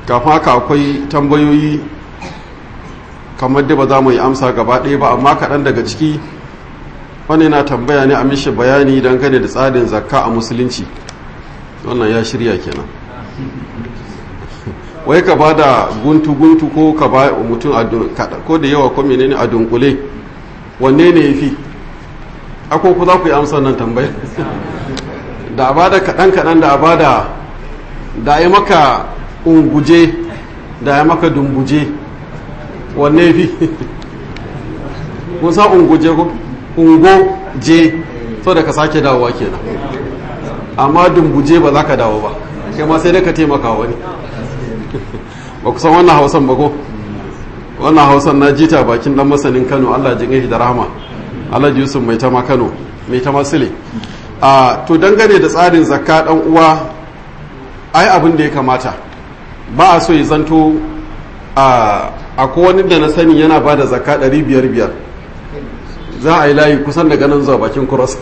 kafin haka akwai tambayoyi kamar da ba za mu yi amsa gaba ɗaya ba amma kaɗan daga ciki wani na tambaya ne a mishi bayani dangane da tsarin zakka a musulunci wannan ya shirya kenan wai ka ba da guntu-guntu ko ka ba mutum ko da yawa ko menene a dunkule wanne ne ya fi ako ku za ku yi amsa nan tambaya da a ba da kaɗan-kaɗan da a ba da da ya maka unguje da ya maka dumbuje wanne fi kun sa unguje ko ungo je so da ka sake dawowa kenan amma dumbuje ba za ka dawo ba kai ma sai dai ka taimaka wani ba ku san wannan hausan ba ko wannan hausan na jita bakin dan masanin kano allah jin shi da rahama alhaji yusuf mai tama kano mai tama sile a to dangane da tsarin zakka dan uwa ai abin da ya kamata ba a so ya zanto a akwai wani da na sani yana ba da zakka ɗari biyar biyar za a yi layi kusan daga nan zuwa bakin kuros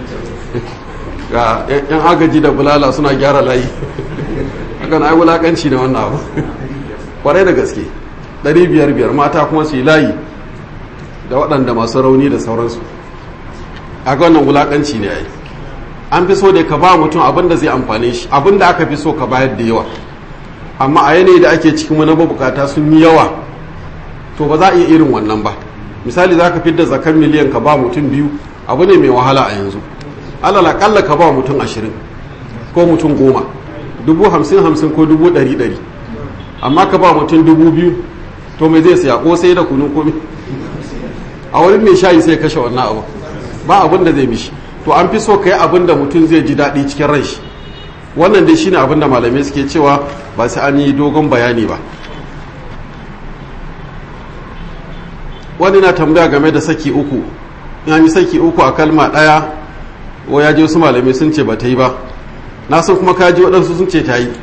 ga yan agaji da bulala suna gyara layi hakan ai wulakanci na wannan abu kwarai da gaske ɗari biyar biyar mata kuma su yi layi da waɗanda masu rauni da sauransu a ga wannan wulakanci ne ai an fi so da ka ba mutum abin da zai amfane shi abin da aka fi so ka bayar da yawa amma a yanayi da ake cikin wani mabukata sun yi yawa to ba za a iya irin wannan ba misali za ka fidda zakan miliyan ka ba mutum biyu abu ne mai wahala a yanzu alal akalla ka ba mutum ashirin ko mutum goma dubu hamsin hamsin ko dubu ɗari ɗari amma ka ba mutum dubu biyu to mai zai siya ko sai da kunu komi a wani mai shayi sai kashe wannan abu ba abin da zai mishi to an fi so ka yi abin da mutum zai ji daɗi cikin ran shi wannan dai shine abin da malamai suke cewa ba sai an yi dogon bayani ba wani na tambaya game da saki uku in yi saki uku a kalma ɗaya ko ya je wasu malamai sun ce ba ta yi ba na san kuma ka ji waɗansu sun ce ta yi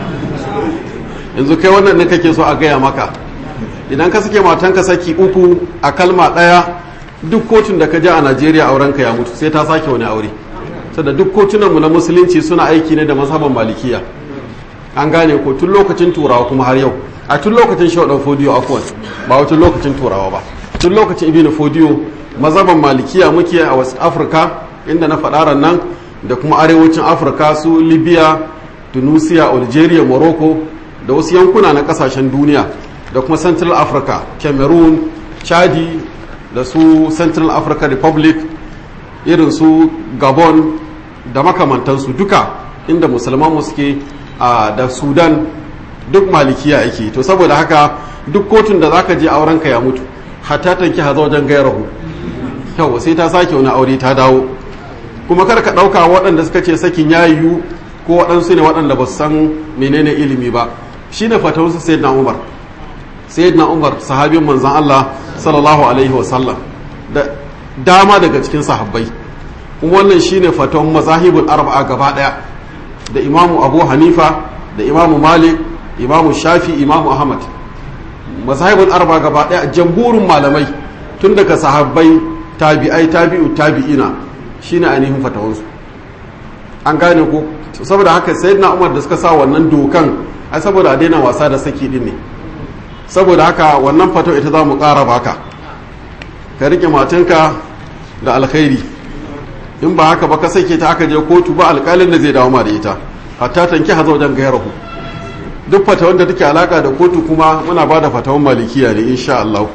yanzu kai wannan ne kake so a gaya maka idan ka sake matanka saki uku a kalma ɗaya duk kotun da ka ji a najeriya aurenka ya mutu sai ta sake wani aure sada duk kotunanmu na musulunci suna aiki ne da mazhaban malikiya an gane ko tun lokacin turawa kuma har yau a tun lokacin shaudan fodiyo akwai ba wata lokacin turawa ba tun lokacin ibn fodiyo mazhaban malikiya muke a wasu afirka inda na faɗa nan da kuma arewacin afirka su libya tunisia algeria morocco da wasu yankuna na kasashen duniya da kuma central africa cameroon chadi da su central africa republic irin su gabon da makamantansu duka inda musulman suke da sudan duk malikiya yake to saboda haka duk kotun da zaka je aurenka ya mutu hatta tanki haza wajen gairahu yau sai ta sake wani aure ta dawo kuma kar ka ɗauka waɗanda suka ce sakin ya yiwu ko waɗansu ne waɗanda ba su san menene ilimi ba shine fatawarsu sayyidina umar sayyidina umar sahabin manzon Allah sallallahu alaihi wasallam da dama daga cikin sahabbai kuma wannan shine fatawan mazahibul arba'a gaba daya da imamu abu hanifa da imamu malik imamu shafi imamu ahmad mazahibul arba'a gaba daya jamhurin malamai tun daga sahabbai tabi'ai tabi'u tabi'ina shine ainihin fatawansu an gane ko saboda haka sayyidina umar da suka sa wannan dokan ai saboda a daina wasa da saki din ne saboda haka wannan fato ita za mu ƙara baka ka rike matanka da alkhairi in ba haka ba ka sake ta aka je kotu ba alƙalin da zai dawo ma da ita hatta tanki hazo wajen gairahu duk fatawan da take alaka da kotu kuma muna ba da fatawan malikiya ne insha Allah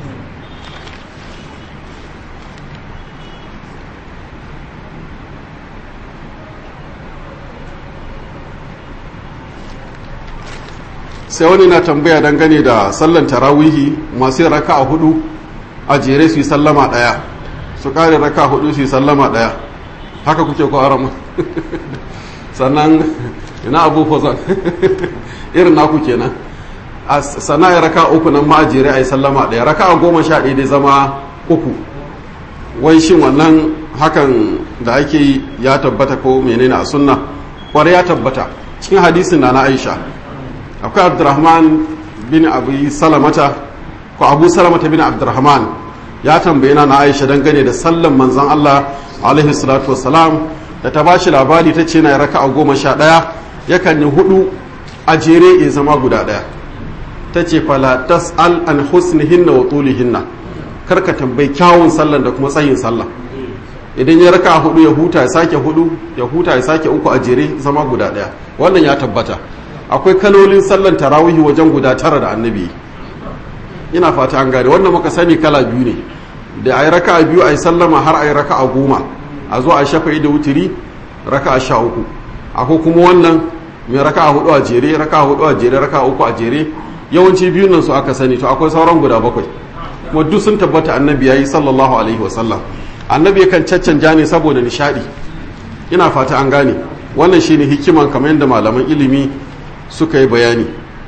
sai wani na tambaya dangane da sallan tarawihi masu yin raka a hudu a jere su yi sallama daya su kare raka a hudu su yi sallama daya haka kuke ko aramu sannan ina abu fozan irin naku kenan a sana'a raka uku nan ma a jere a yi sallama daya raka a goma sha ɗaya dai zama uku wai shin wannan hakan da ake yi ya tabbata ko menene a sunna kwarai ya tabbata cikin hadisin na na aisha akwai abdurrahman bin abu salamata ko abu salamata bin abdurrahman ya tambaye na aisha dangane da sallan manzan allah alaihi salatu wasalam da ta bashi labari ta ce na raka a goma sha ɗaya yakan yi hudu a jere ya zama guda ɗaya ta ce fala tas'al an husnihinna wa tulihinna karka tambayi kyawun sallan da kuma tsayin sallah idan ya raka hudu ya huta ya sake hudu ya huta ya sake uku a jere zama guda ɗaya wannan ya tabbata akwai kalolin sallan tarawihi wajen guda tara da annabi ina fata an gane wannan muka sani kala biyu ne da a yi raka a biyu a yi sallama har a yi raka a goma a zo a shafa'i da wuturi raka a sha uku akwai kuma wannan mai raka a hudu a jere raka a hudu a jere raka a uku a jere yawanci biyun nan su aka sani to akwai sauran guda bakwai kuma duk sun tabbata annabi yayi sallallahu alaihi wasallam annabi yakan caccanja ne saboda nishadi ina fata an gane wannan shine hikiman kamar yadda malaman ilimi suka yi bayani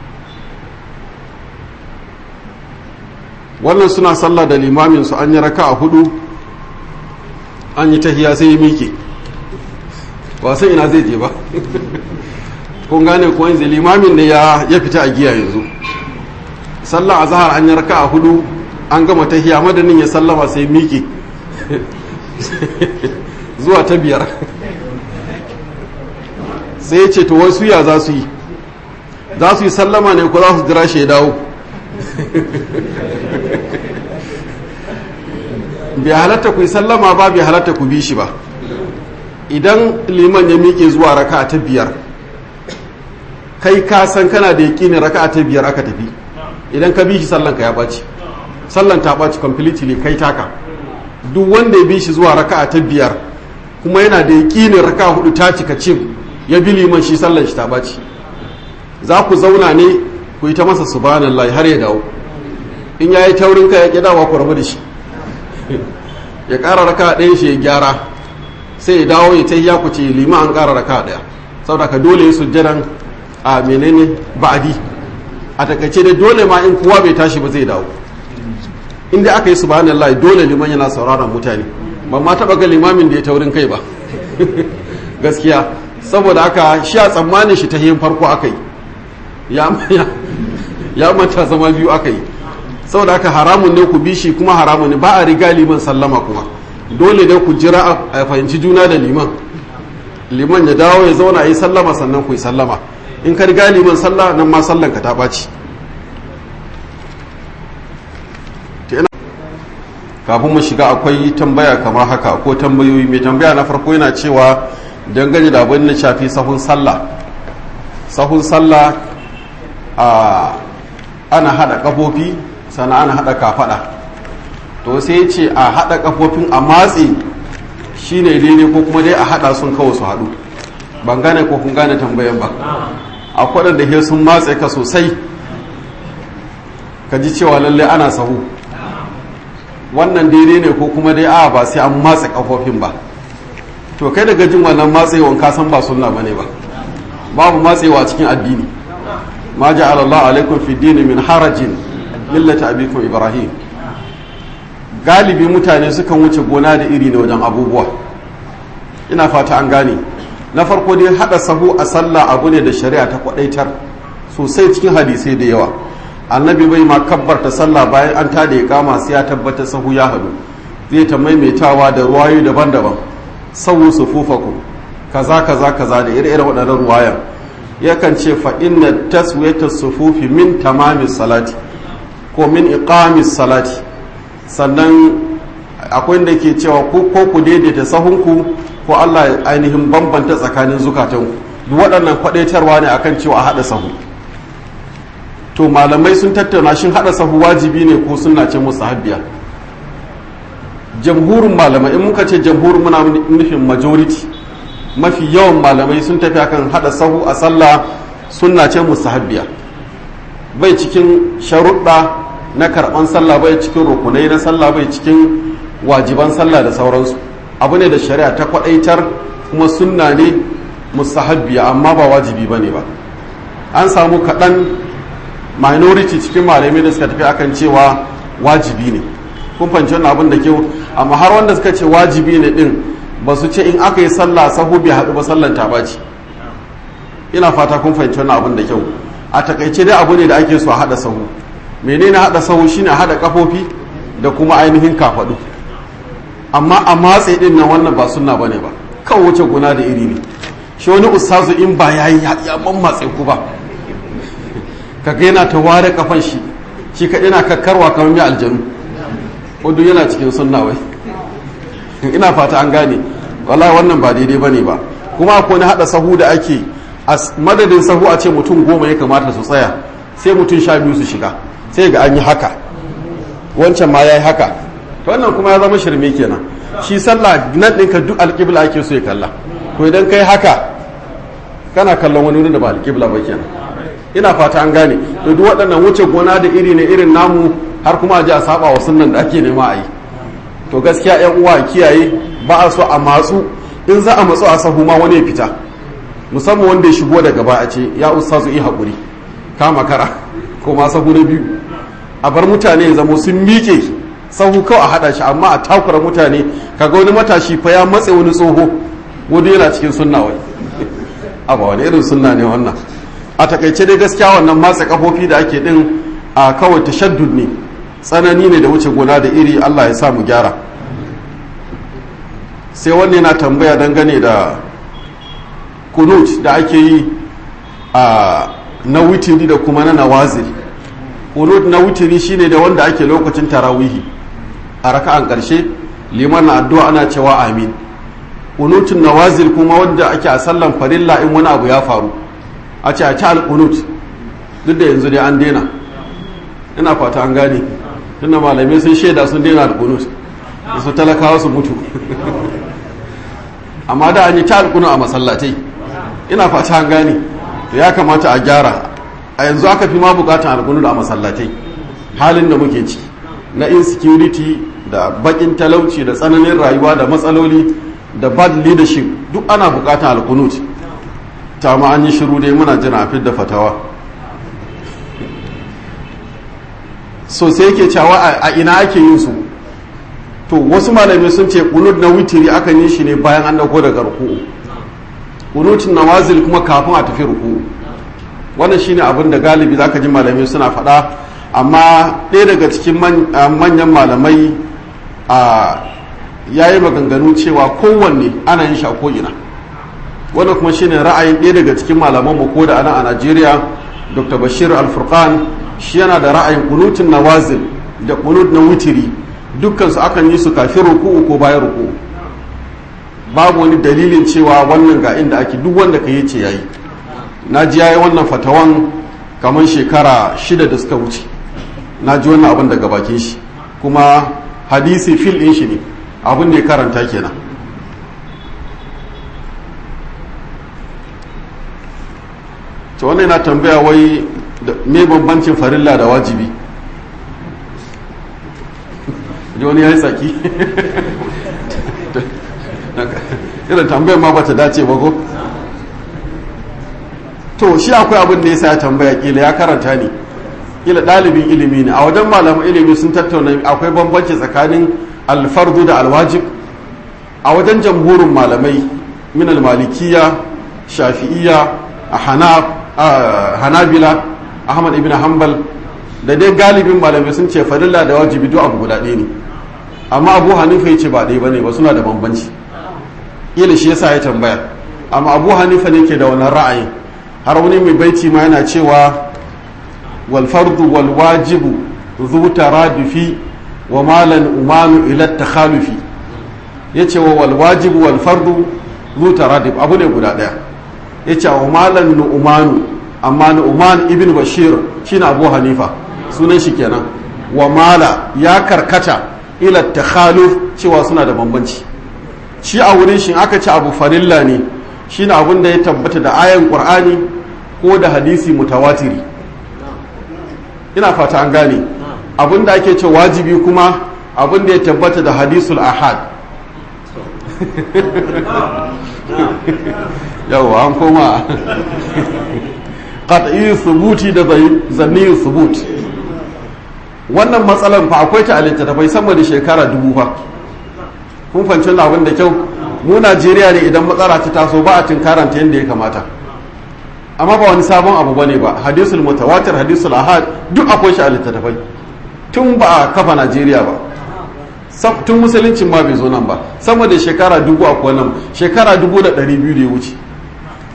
wannan suna sallah da limamin su an yi raka a hudu an yi tahiya sai ya miƙe ba sai ina zai je ba kun gane ko yanzu limamin ne ya fita a giya yanzu sallah a zahar an yi raka a hudu an gama tahiya madanin ya sallama sai miƙe zuwa ta biyar sai ya ce to wasu ya za su yi za su yi sallama ne ko za su jira shi ya dawo bai halatta ku yi sallama ba bai halatta ku bi shi ba idan liman ya miƙe zuwa raka ta biyar kai ka san kana da yaƙinin raka ta biyar aka tafi idan ka bi shi sallanka ya ɓaci sallan ta ɓaci completely kai taka duk wanda ya bi shi zuwa raka ta biyar kuma yana da yaƙinin raka hudu ta cika cim ya bi liman shi sallan shi ta ɓaci za ku zauna ne ku yi ta masa subhanallah har ya dawo in ya yi taurin ka ya ƙi dawa ku rabu da shi ya ƙara raka ɗaya shi ya gyara sai ya dawo ya ta ya ku ce lima an ƙara raka ɗaya saboda ka dole ya sujjadan a menene ba'adi a takaice da dole ma in kowa bai tashi ba zai dawo inda aka yi subhanallah dole liman yana sauraron mutane ban ma taɓa ga limamin da ya taurin kai ba gaskiya saboda haka shi a tsammanin shi ta yin farko aka yi ya manta zama biyu aka yi saboda haka haramun ne ku bi shi kuma haramun ne ba a riga liman sallama kuma dole ne ku jira a fahimci juna da liman liman ya dawo ya zauna yi sallama sannan ku yi sallama in ka riga liman sallah nan ma sallan ka ta ɓaci kafin mu shiga akwai tambaya kamar haka ko tambayoyi mai tambaya na farko yana cewa dangane da abin da shafi sahun sallah sahun sallah a ana hada kafofi sannan ana hada kafada to sai ce a hada kafofin a matse shine daidai ko kuma dai a hada sun kawo su hadu ban gane ko kun gane tambayan ba akwai da he sun matse ka sosai ka ji cewa lalle ana sahu wannan daidai ne ko kuma dai a ba sai an matse kafofin ba to kai daga jin wannan matsewan ka san ba sunna bane ba babu matsewa cikin addini ma ja'ala Allah alaikum fi dini min harajin millata abikum ibrahim galibi mutane sukan wuce gona da iri ne wajen abubuwa ina fata an gane na farko dai hada sahu a sallah abu ne da shari'a ta kwadaitar sosai cikin hadisai da yawa annabi bai ma kabbarta sallah bayan an tada ya kama sai ya tabbata sahu ya hadu zai ta maimaitawa da ruwayoyi daban-daban sawu sufufakum kaza kaza kaza da ire-ire waɗannan ruwayan yakan ce fa inna taswiyata sufufi min tamamis salati ko min iqamis salati sannan akwai da ke cewa ko ku daidaita sahunku ko Allah ainihin bambanta tsakanin zukatanku duk waɗannan kwadaitarwa ne akan cewa a haɗa sahu to malamai sun tattauna shin haɗa sahu wajibi ne ko sunna ce musahabbiya jamhurin malamai in muka ce jamhurin muna nufin majority mafi yawan malamai sun tafi akan hada sahu a sallah sunna ce musahabbiya bai cikin sharuɗa na karɓan sallah bai cikin rukunai na sallah bai cikin wajiban sallah da sauransu abu ne da shari'a ta kwaɗaitar kuma sunna ne musahabbiya amma ba wajibi ba ne ba an samu kaɗan minority cikin malamai da suka tafi akan cewa wajibi ne kun fahimci wannan abin da kyau amma har wanda suka ce wajibi ne din ba su ce in aka yi sallah sahu bai haɗu ba sallan ta ɓaci ina fata kun fahimci wannan abin da kyau a takaice dai abu ne da ake so a haɗa sahu menene haɗa sahu shine haɗa kafofi da kuma ainihin kafaɗu amma a matse din nan wannan ba sunna bane ba kawai wuce guna da iri ne shi wani ustazu in ba yayi ya ban matse ku ba kaga yana ta ware kafan shi shi kaɗai na kakkarwa kamar mai aljanu wadda yana cikin sunna wai ina fata an gane wallahi wannan ba daidai bane ba kuma akwai na hada sahu da ake a madadin sahu a ce mutum goma ya kamata su tsaya sai mutum sha biyu su shiga sai ga an yi haka wancan ma ya yi haka wannan kuma ya zama shirme kenan shi sallah nan ɗinka duk alƙibla ake so ya kalla to idan kai haka kana kallon wani wurin da ba alƙibla ba kenan ina fata an gane to duk waɗannan wuce gona da iri ne irin namu har kuma a ji a saba wa sunnan da ake nema a yi to gaskiya yan uwa kiyaye ba a so a matsu in za a matsu a sahu ma wani ya fita musamman wanda ya shigo daga ba a ce ya ustazu yi haƙuri kama kara ko ma sahu na biyu a bar mutane ya zamo sun miƙe sahu kawai a haɗa shi amma a takura mutane kaga wani matashi fa ya matse wani tsoho wani yana cikin sunna wai a ba wani irin sunna ne wannan a takaice dai gaskiya wannan matsa kafofi da ake din a kawai tashaddud ne tsanani ne da wuce gona da iri Allah ya sa mu gyara sai wanne na tambaya dangane da kunut da ake yi a na witiri da kuma na nawazil kunut na witiri shine da wanda ake lokacin tarawihi a raka'an karshe liman na addu'a ana cewa amin kunutun nawazil kuma wanda ake a sallan farilla in wani abu ya faru a ce a ci alkunut duk da yanzu dai an daina ina fata an gane tunda malamai sun shaida sun daina alkunut su talakawa su mutu amma da an yi ta alkunu a masallatai ina fata an gane to ya kamata a gyara a yanzu aka fi ma bukatan alkunu a masallatai halin da muke ci na insecurity da bakin talauci da tsananin rayuwa da matsaloli da bad leadership duk ana bukatan alkunut ta ma an yi shiru dai muna jira a fidda fatawa so sai yake cewa a ina ake yin su to wasu malamai sun ce kunut na witiri aka yi shi ne bayan an dauko daga ruku'u kunutun nawazil kuma kafin a tafi ruku'u wannan shine abin da galibi zaka ji malamai suna faɗa amma ɗaya daga cikin manyan malamai a yayi maganganu cewa kowanne ana yin shi a ko'ina wannan kuma shine ra'ayin ɗaya daga cikin malaman mu ko da ana a Najeriya Dr. Bashir Al-Furqan shi yana da ra'ayin kunutun nawazil da kunut na witiri dukkan su akan yi su kafin ruku'u ko bayan ruku'u babu wani dalilin cewa wannan ga inda ake duk wanda ka yi ce yayi na ji yayi wannan fatawan kamar shekara shida da suka wuce na ji wannan abin daga bakin shi kuma hadisi fil ɗin shi ne abin da ya karanta kenan to wannan yana tambaya wai me bambancin farilla da wajibi wani ya yi tsaki irin tambayar ma bata dace ba ko to shi akwai abin da ya sa ya tambaya kila ya karanta ne kila ɗalibin ilimi ne a wajen malaman ilimi sun tattauna akwai bambanci tsakanin alfardu da alwajib a wajen jamhurin malamai min almalikiya shafi'iya a hanabila ahmad ibn hanbal da dai galibin malamai sun ce farilla da wajibi duk abu guda ɗaya ne amma abu hanifa ya ce ba ɗaya bane ba suna da bambanci ila shi yasa ya tambaya amma abu hanifa ne ke da wannan ra'ayin har wani mai baiti ma yana cewa wal fardu wal wajibu zu taradufi wa malan umanu ila takhalufi yace wa wal wajibu wal fardu zu taraduf abu ne guda ɗaya yace wa malan nu'manu amma nu'man ibn bashir shine abu hanifa sunan shi kenan wa mala ya karkata ila takhaluf cewa suna da bambanci shi a wurin shi aka ci abu farilla ne shine abin da ya tabbata da ayan qur'ani ko da hadisi mutawatiri ina fata an gane abin da ake ce wajibi kuma abin da ya tabbata da hadisul ahad yau an koma qat'i subuti da zanni subut wannan matsalar fa akwai ta a littattafai sama da shekara dubu fa kun fanci wannan abin da kyau mu Najeriya ne idan matsala ta taso ba a tinkaranta yadda ya kamata amma ba wani sabon abu bane ba hadisul mutawatir hadisul ahad duk akwai shi a littattafai tun ba a kafa Najeriya ba tun musuluncin ma bai zo nan ba sama da shekara dubu akwai nan shekara dubu da ɗari biyu da ya wuce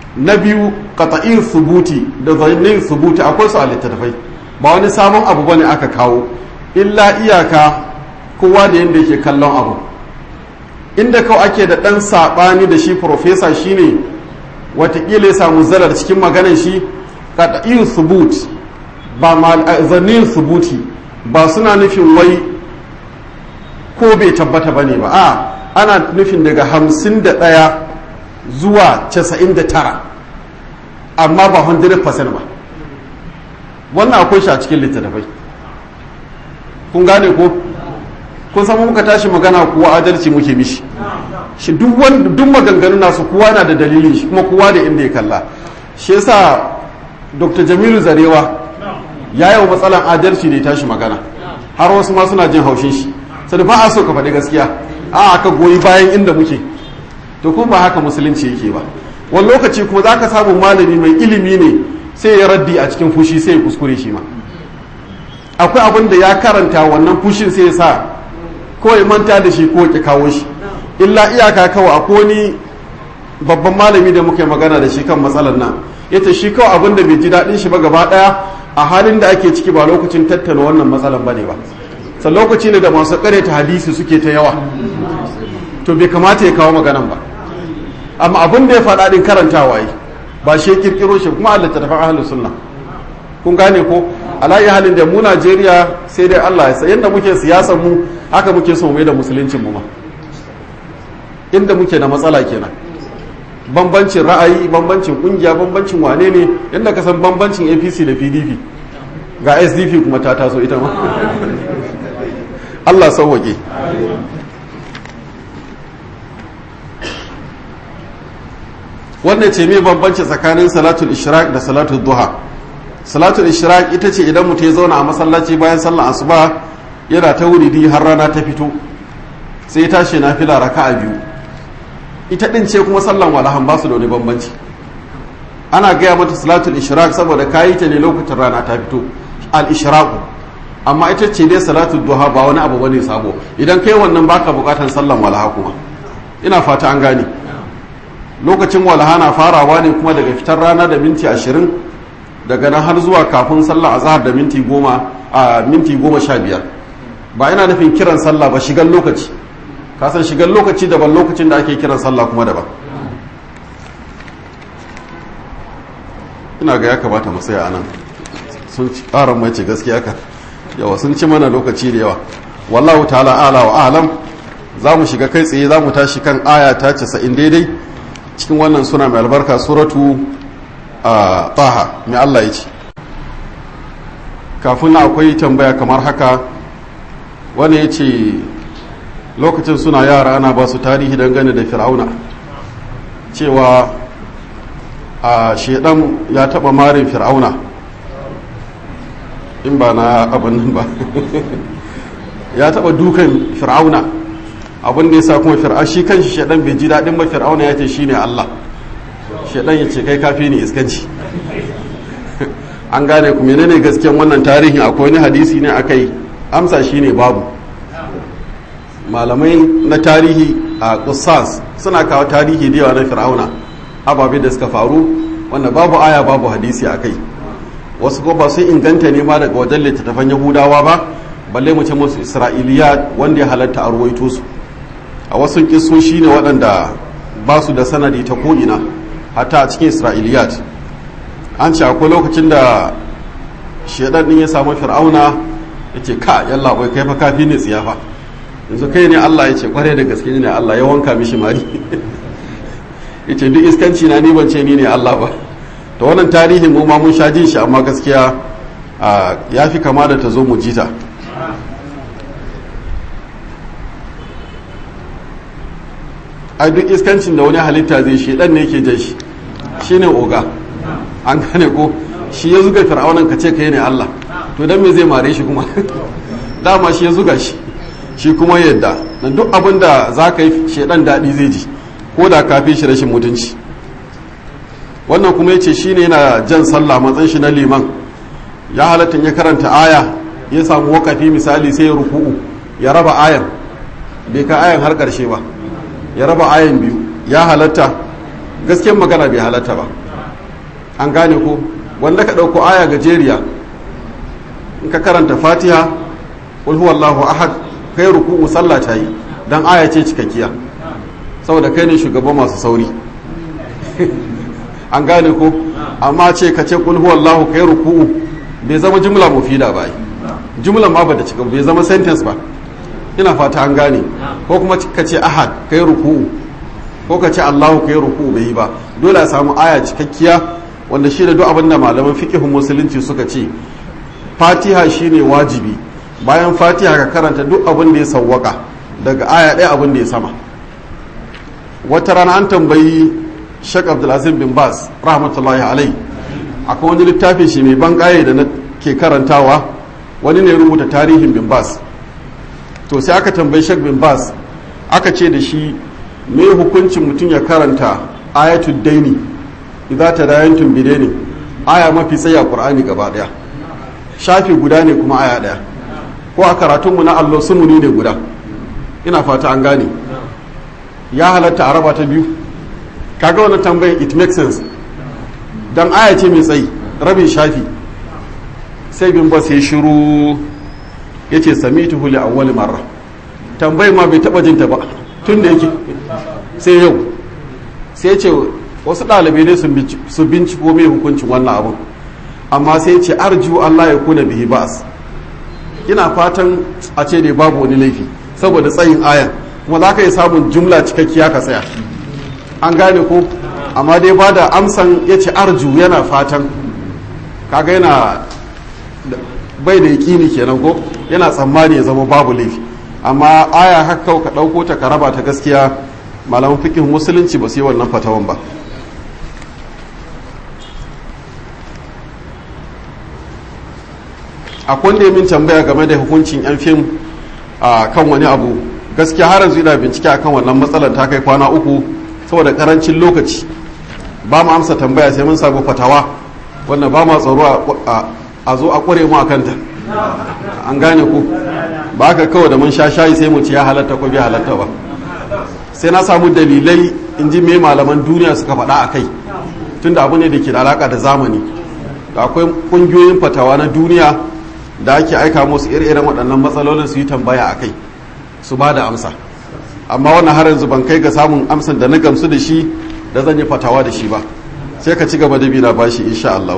na biyu qata'in subuti da zannin subuti akwai su a littattafai ba wani sabon abu bane aka kawo illa iyaka kowa da yadda yake kallon abu inda kawai ake da ɗan saɓani da shi profesa shine watakila ya samu zarar cikin maganan shi qata'in subut ba zannin subuti ba suna nufin wai ko bai tabbata bane ba a ana nufin daga hamsin da ɗaya zuwa casa'in da tara amma ba 100% ba wannan akwai shi a cikin littattafai kun gane ko kun san muka tashi magana kuwa adalci muke mishi shi duk duk maganganu nasu kowa na da dalilin shi kuma kowa da inda ya kalla shi yasa dr jamilu zarewa ya yi wa matsalan adalci da ya tashi magana har wasu ma suna jin haushin shi sai ba a so ka faɗi gaskiya a aka goyi bayan inda muke to kuma ba haka musulunci yake ba wani lokaci kuma za ka samu malami mai ilimi ne sai ya raddi a cikin fushi sai ya kuskure shi ma akwai abin da ya karanta wannan fushin sai ya sa ko ya manta da shi ko ya kawo shi illa iyaka kawai akwai wani babban malami da muka yi magana da shi kan matsalar nan yace shi kawai abin da bai ji daɗin shi ba gaba ɗaya a halin da ake ciki ba lokacin tattauna wannan matsalar bane ba sai lokaci ne da masu ta hadisi suke ta yawa to bai kamata ya kawo maganan ba amma abin da ya faɗa ɗin karantawa yi ba shi kirkiro shi kuma Allah ta tafi ahlus sunna kun gane ko alayi halin da mu Najeriya sai dai Allah ya sa yanda muke siyasar mu haka muke so mai da musuluncin mu ma inda muke da matsala kenan bambancin ra'ayi bambancin kungiya bambancin wane ne yadda ka san bambancin apc da pdp ga sdp kuma ta taso ita ma allah sauwaƙe wannan ce mai bambanci tsakanin salatul ishraq da salatul duha salatul ishraq ita ce idan mutum ya zauna a masallaci bayan sallar asuba yana ta wuridi har rana ta fito sai ya tashi na fila raka'a biyu ita din ce kuma sallan walahan ba su da wani bambanci ana gaya mata salatul ishraq saboda kayi ta ne lokacin rana ta fito al ishraqu amma ita ce dai salatul duha ba wani abu bane sabo idan kai wannan baka bukatan sallan walaha kuma ina fata an gane lokacin walaha na farawa ne kuma daga fitar rana da minti ashirin daga nan har zuwa kafin sallah azhar da minti goma a minti goma sha biyar ba ina nufin kiran sallah ba shigan lokaci kasan shigar lokaci daban lokacin da ake kiran sallah kuma daban ina ga ya kamata mu tsaya anan sun ci ƙaran mace gaskiya ka yawa sun ci mana lokaci da yawa wallahu ta'ala ala wa alam za mu shiga kai tsaye za mu tashi kan aya ta casa'in daidai cikin wannan suna mai albarka suratu a taha mai allah ya ce kafin akwai tambaya kamar haka wani ya ce lokacin suna yara ana ba su tarihi dangane da fir'auna cewa a shedan ya taba marin fir'auna in ba na abin nan ba ya taba dukan fir'auna abin da ya sa kuma fir'auna shi kanshi shedan bai ji daɗin ba fir'auna ya ce shi ne allah shedan ya ce kai kafi ne iskanci an gane ku menene gaskiyan wannan tarihin akwai wani hadisi ne akai amsa shi ne babu malamai na tarihi a kusas suna kawo tarihi da yawa na fir'auna ababe da suka faru wanda babu aya babu hadisi a kai wasu ko ba sun inganta ne ma daga wajen littattafan yahudawa ba balle mu ce musu isra'iliya wanda ya halatta a ruwaito su a wasu kisoshi ne waɗanda ba su da sanadi ta ko'ina hatta a cikin isra'iliyat an ce akwai lokacin da shaidan din ya samu fir'auna ya ce ka yalla bai kai fa kafi ne tsiyafa yanzu kai ne Allah ya ce kware da gaske ne Allah ya wanka mishi mari ya ce duk iskanci na ni ban ce ni ne Allah ba to wannan tarihin mu ma mun sha jin shi amma gaskiya ya fi kama da ta zo mu jita ai duk iskancin da wani halitta zai shi dan ne yake jan shi shine oga an gane ko shi ya zuga fir'aunan ka ce kai ne Allah to dan me zai mare shi kuma dama shi ya zuga shi shi kuma yadda dan duk abin da za ka yi shedan daɗi zai ji ko da ka fi shi rashin mutunci wannan kuma yace shine yana jan sallah matsayin shi na liman ya halatta ya karanta aya ya samu wakafi misali sai ya ruku'u ya raba ayan bai ka ayan har karshe ba ya raba ayan biyu ya halatta gaskiyar magana bai halatta ba an gane ko wanda ka ɗauko aya gajeriya in ka karanta fatiha qul huwallahu ahad kai ruku'u sallah ta yi dan aya ce cikakkiya saboda kai ne shugaban masu sauri an gane ko amma ce ka ce qul huwallahu kai ruku'u bai zama jumla mufida ba jumla ma ba da cika bai zama sentence ba ina fata an gane ko kuma ka ce ahad kai ruku'u ko ka ce Allahu kai ruku'u bai yi ba dole a samu aya cikakkiya wanda shi da duk abin da malaman fiqhun musulunci suka ce fatiha shine wajibi bayan fatiha ka karanta duk abin da ya sawwaka daga aya ɗaya abin da ya sama wata rana an tambayi shek abdulaziz bin bas rahmatullahi alai akwai wani littafin shi mai ban ƙaye da na ke karantawa wani ne rubuta tarihin bin bas to sai aka tambayi shek bin bas aka ce da shi me hukuncin mutum ya karanta ayatul daini idza tadayantum bidaini aya mafi tsayi a qur'ani gaba daya shafi guda ne kuma aya daya ko a karatunmu na allo sumuni ne guda ina fata an gane ya halatta a raba ta biyu kaga wannan tambayin it makes sense dan aya ce mai tsayi rabin shafi sai bin bas ya shiru ya ce samitu huli awwali marra tambayin ma bai taba jinta ba tun da yake sai yau sai ce wasu ɗalibai ne su binciko mai hukuncin wannan abun amma sai ce arju Allah ya kuna bihi ba'as ina fatan a ce dai babu wani laifi saboda tsayin ayan kuma za ka yi samun jumla cikakkiya ka tsaya an gane ko amma dai ba da amsan ya ce arju yana fatan kaga yana bai da yaƙini kenan ko yana tsammani ya zama babu laifi amma aya haka ka ɗauko ta ka raba ta gaskiya malaman fikin musulunci ba su yi wannan fatawan ba akwai wanda ya min tambaya game da hukuncin yan fim a kan wani abu gaskiya har yanzu ina bincike akan wannan matsalar ta kai kwana uku saboda karancin lokaci ba mu amsa tambaya sai mun samu fatawa wanda ba ma tsaro a zo a kware mu a kanta an gane ku ba ka kawai da mun sha shayi sai mu ci ya halatta ko bai halatta ba sai na samu dalilai in ji me malaman duniya suka faɗa a kai tunda abu ne da ke da alaka da zamani da akwai ƙungiyoyin fatawa na duniya da ake aika musu ire-iren waɗannan matsalolin su yi tambaya a kai su ba da amsa amma wannan har yanzu ban kai ga samun amsan da na gamsu da shi da zan yi fatawa da shi ba sai ka ci gaba da bina bashi insha Allah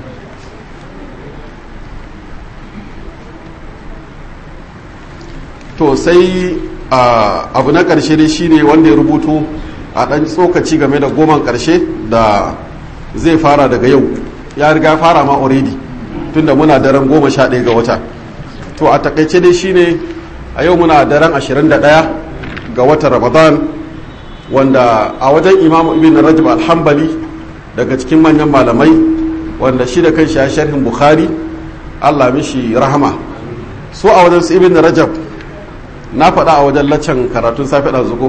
to sai abu na ƙarshe dai shine wanda ya rubuto a ɗan tsokaci game da goman ƙarshe da zai fara daga yau ya riga fara ma already tunda muna daren goma sha ɗaya ga wata to a takaice dai shine a yau muna daren ashirin da ɗaya ga watan ramadan wanda a wajen imamu ibn rajab alhambali daga cikin manyan malamai wanda shi da kan shi ya sharhin bukhari allah mishi rahama su a wajen su ibn rajab na faɗa a wajen laccan karatun safe da zuko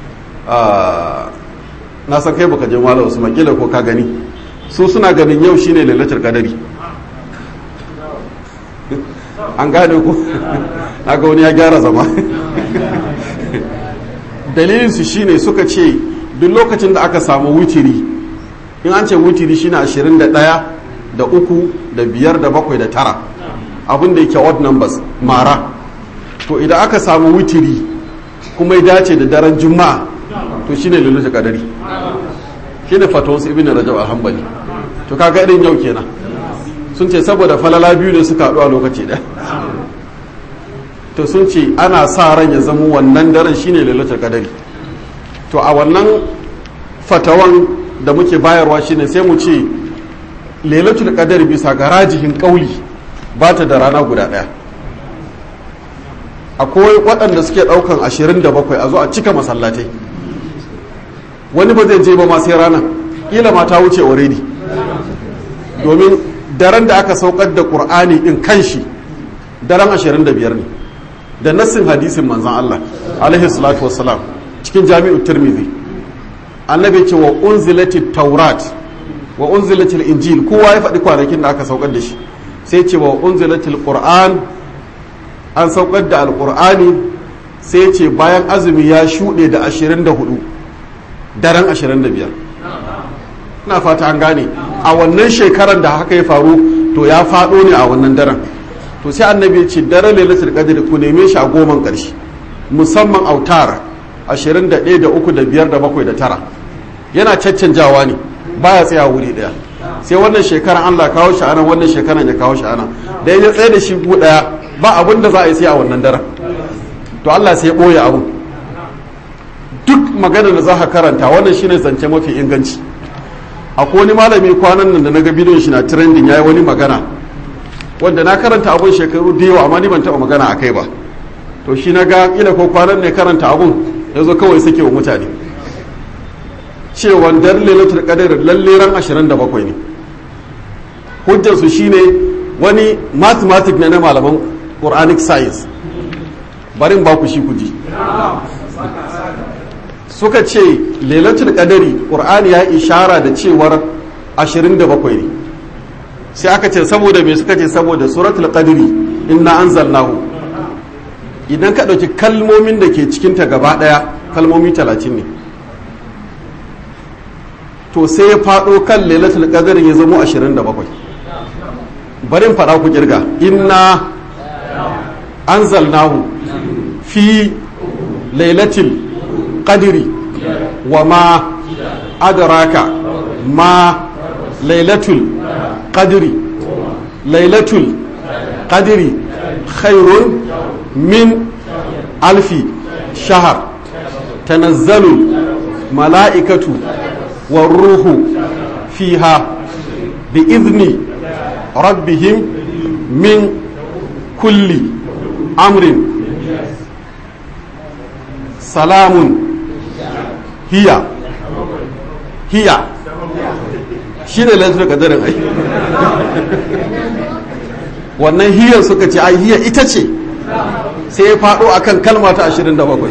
na san kai baka je malam usman kila ko ka gani su suna ganin yau shine lailatul qadari an gane ku ga wani ya gyara zama dalilinsu shine suka ce duk lokacin da aka samu wutiri in an ce wutiri shine ashirin da ɗaya da uku da biyar da bakwai da tara abin da yake odd numbers mara to idan aka samu wutiri kuma ya dace da daren juma'a to shine lulluta kadari shine fatawansu ibn rajab alhambali to kaga irin yau kenan sun ce saboda falala biyu ne suka haɗu a lokaci ɗaya to sun ce ana sa ran ya zama wannan daren shine lailatul qadari to a wannan fatawan da muke bayarwa shine sai mu ce lailatul qadari bisa ga rajihin kauli ba ta da rana guda ɗaya akwai waɗanda suke ɗaukan 27 a zo a cika masallatai wani ba zai je ba ma sai rana kila ma ta wuce already domin daren da aka saukar da ƙur'ani ɗin kanshi daren 25 ne da nassin hadisin manzan Allah alaihi salatu wassalam cikin jami'ut tirmidhi annabi ce wa unzilati taurat wa unzilati injil kowa ya faɗi kwanakin da aka saukar da shi sai ce wa unzilati qur'an an saukar da alqur'ani sai ce bayan azumi ya shuɗe da 24 daren 25 ina fata an gane a wannan shekarar da haka ya faru to ya faɗo ne a wannan daren to sai annabi ya ce daren lailatul qadr ku neme shi a goman ƙarshe musamman autar 21 da 3 da 5 da 7 da 9 yana caccanjawa ne baya tsaya wuri daya sai wannan shekaran Allah kawo shi anan wannan shekaran ya kawo shi anan da ya tsaye da shi ku daya ba abin da za a yi sai a wannan daren to Allah sai ya boye abu duk magana da za ka karanta wannan shine zance mafi inganci akwai wani malami kwanan nan da na ga bidiyon shi na trending yayi wani magana wanda na karanta abun shekaru da yawa amma ni ban taɓa magana a kai ba to shi na ga ila ko kwanan ne karanta abun ya zo kawai sake wa mutane cewa dar lailatul qadr lalle ran 27 ne hujjar su shine wani mathematics ne na malaman quranic science barin ba ku shi ku ji suka ce lailatul qadari qur'ani ya ishara da cewar 27 ne sai aka ce saboda me suka ce saboda suratul qadri inna anzalnahu idan ka ɗauki kalmomin da ke cikinta gaba ɗaya kalmomi talatin ne to sai ya faɗo kan lailatul qadr ya zamo 27 barin faɗa ku kirga inna anzalnahu fi lailatul qadri wa ma adraka ma lailatul qadri lailatul qadri khairun min alfi shahar tanazzalu mala'ikatu والروح فيها بإذن ربهم من كل أمر سلام هي هي shine lantar kadarin ai wannan hiyar suka ce ai hiya ita ce sai ya faɗo akan kalma ta 27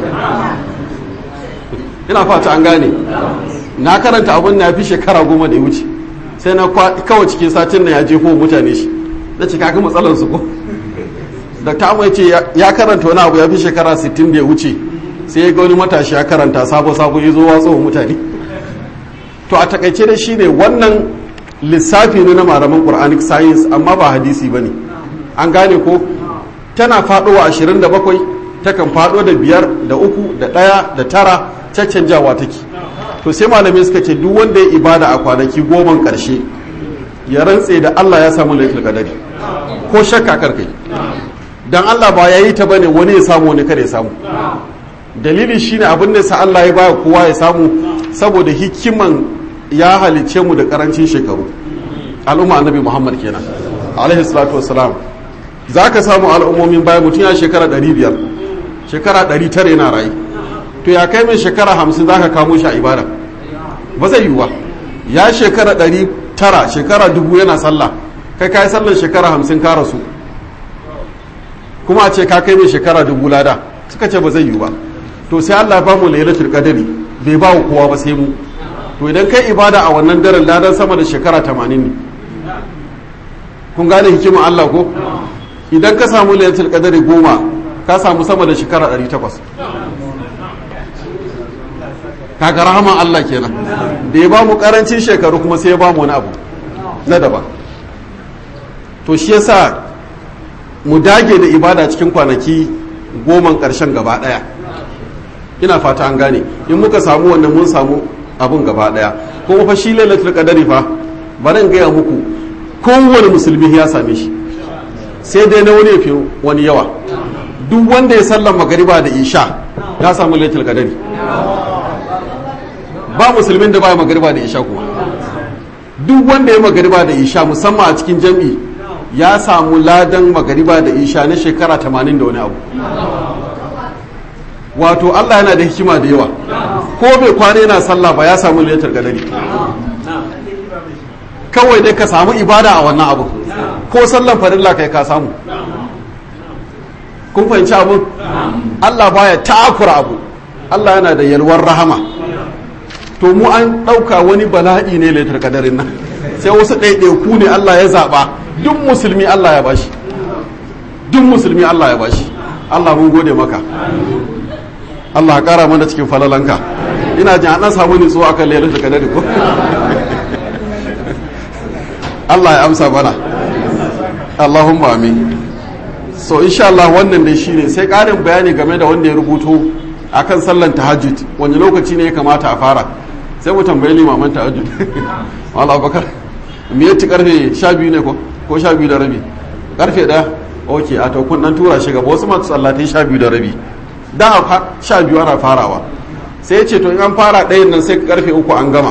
ina fata an gane na karanta abin na fi shekara goma da ya wuce sai na kawai cikin satin na ya jefo mutane shi na ce kaga matsalar su ko da ta mai ce ya karanta wani abu ya fi shekara 60 da ya wuce sai ya ga wani matashi ya karanta sabo sabo ya zo watsa wa mutane to a takaice da shi ne wannan lissafi ne na malaman quranic science amma ba hadisi ba ne an gane ko tana faɗowa 27 takan faɗo da biyar da uku da ɗaya da tara caccanjawa take to sai malamai suka ce duk wanda ya ibada a kwanaki goman karshe ya rantse da Allah ya samu laifin kadari ko shakka karkai dan Allah ba ya yi ta bane wani ya samu wani kada ya samu dalili shine abin da sa Allah ya baya kowa ya samu saboda hikiman ya halice mu da karancin shekaru al'umma annabi Muhammad kenan alaihi salatu wassalam zaka samu al'ummomin baya mutum ya shekara 500 shekara 900 yana rayu to ya kai mai shekara 50 zaka kamo shi a ibada ba zai yiwu ba ya shekara ɗari tara shekara dubu yana sallah kai ka yi sallar shekara hamsin ka rasu kuma a ce ka kai mai shekara dubu lada suka ce ba zai yiwu ba to sai Allah ba mu lailatul qadari bai ba kowa ba sai mu to idan kai ibada a wannan daren ladan sama da shekara tamanin ne kun gane hikimar Allah ko idan ka samu lailatul qadari goma ka samu sama da shekara ɗari takwas kaga rahaman Allah kenan da ya ba mu karancin shekaru kuma sai ya ba mu wani abu na daban to shi yasa mu dage da ibada cikin kwanaki goman karshen gaba daya ina fata an gane in muka samu wannan mun samu abun gaba daya kuma fa shi lailatul qadari fa bari in gaya muku kowane musulmi ya same shi sai dai na wani fi wani yawa duk wanda ya sallan magariba da isha ya samu lailatul qadari ba musulmin da ba magariba da isha kuma duk wanda ya magariba da isha musamman a cikin jam'i ya samu ladan magariba da isha na shekara 80 da wani abu wato Allah yana da hikima da yawa ko bai kwana yana sallah ba ya samu liyatar gadari kawai dai ka samu ibada a wannan abu ko sallan farilla kai ka samu kun fahimci abu Allah baya takura abu Allah yana da yalwar rahama to mu an ɗauka wani bala'i ne laitar kadarin nan sai wasu ɗaiɗaiku ne Allah ya zaɓa duk musulmi Allah ya bashi duk musulmi Allah ya bashi Allah mun gode maka Allah ƙara mana cikin falalanka ina jin an samu nutsuwa akan laitar kadari ko Allah ya amsa mana Allahumma amin so insha Allah wannan dai shine sai ƙarin bayani game da wanda ya rubuto akan sallan tahajjud wani lokaci ne ya kamata a fara sai mu tambayi limaman tahajjud Allah bakar me yace karfe 12 ne ko ko 12 da rabi karfe 1 okay a to kun dan tura shi gaba wasu masu sallatai 12 da rabi da 12 ana farawa sai ya ce to in an fara ɗayan nan sai karfe uku an gama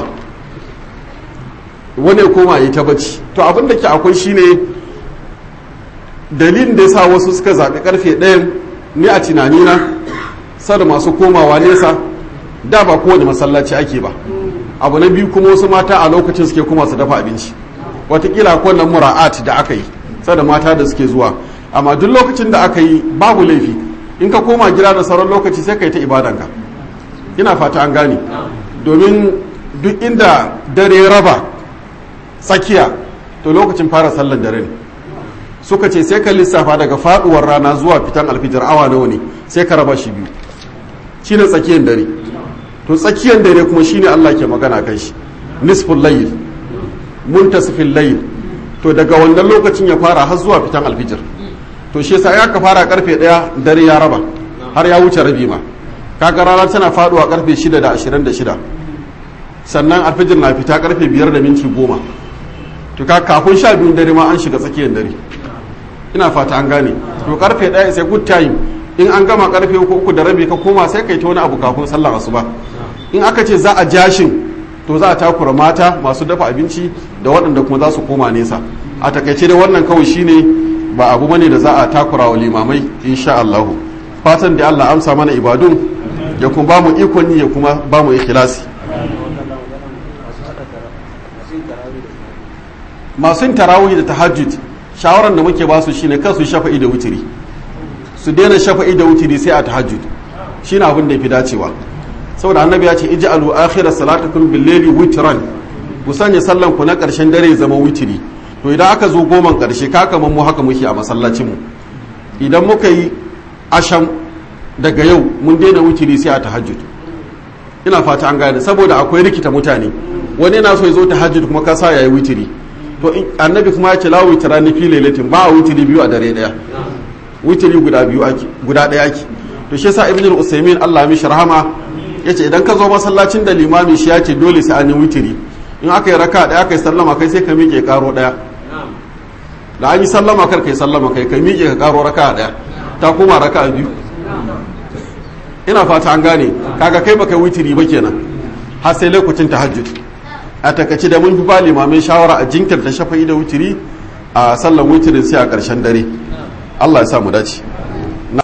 wani ya koma yi ta bacci to abin da ke akwai shine dalilin da ya sa wasu suka zaɓi karfe ɗayan ni a tunanina sada masu komawa nesa da ba kowane masallaci ake ba abu na biyu kuma wasu mata a lokacin suke kuma su dafa abinci watakila wannan mura'at da aka yi sada mata da suke zuwa amma duk lokacin da aka yi babu laifi in ka koma gida da sauran lokaci sai ka yi ta ibadanka ina fata an gane domin duk inda dare raba tsakiya to lokacin fara sallar dare ne suka ce sai ka lissafa daga faduwar rana zuwa fitan alfijar awa nawa ne sai ka raba shi biyu shine tsakiyar dare to tsakiyar dare kuma shine Allah ke magana kan shi nisful layl muntasifil layl to daga wannan lokacin ya fara har zuwa fitan alfijir to shi yasa ya ka fara karfe daya dare ya raba har ya wuce rabi ma kaga rana tana faduwa karfe 6 da 26 sannan alfijir na fita karfe 5 da minti 10 to ka kafin sha biyun dare ma an shiga tsakiyar dare ina fata an gane to karfe 1 sai good time in an gama karfe 3 da rabi ka koma sai kai ta wani abu kafin sallar asuba in aka ce za a jashin to za a takura mata masu dafa abinci da waɗanda kuma za su koma nesa a takaice da wannan kawai shine ba abu bane da za a takura wa limamai insha Allah fatan da Allah amsa mana ibadun ya kuma ba mu ikon ya kuma ba mu ikhlasi masu yin tarawih da tahajjud shawaran da muke ba su shine kan su shafa'i da wutiri su daina shafa'i da wutiri sai a tahajjud shine abin da yafi dacewa saboda annabi ya ce ij'alu akhira salatakum bil-layli witran ku sanya sallan ku na karshen dare zama witiri to idan aka zo goman karshe ka kaman mu haka muke a masallacin mu idan muka yi asham daga yau mun daina witiri sai a tahajjud ina fata an gane saboda akwai rikita mutane wani yana so ya zo tahajjud kuma ka sa yayi witiri to annabi kuma ya ce la witrani fi lailatin ba a witiri biyu a dare daya witiri guda biyu ake guda daya ake to shi yasa ibnu al-usaymin Allah ya mishi rahama ya ce idan ka zo masallacin da limami shi ya ce dole sai an yi witiri in aka yi raka ɗaya kai sallama kai sai ka miƙe karo ɗaya da an yi sallama kar kai sallama kai ka miƙe ka karo raka ɗaya ta koma raka biyu ina fata an gane kaga kai baka witiri ba kenan har sai lokacin tahajjud a takaci da mun fi ba limamai shawara a jinkirta shafa'i da witiri a sallan witirin sai a ƙarshen dare Allah ya sa mu dace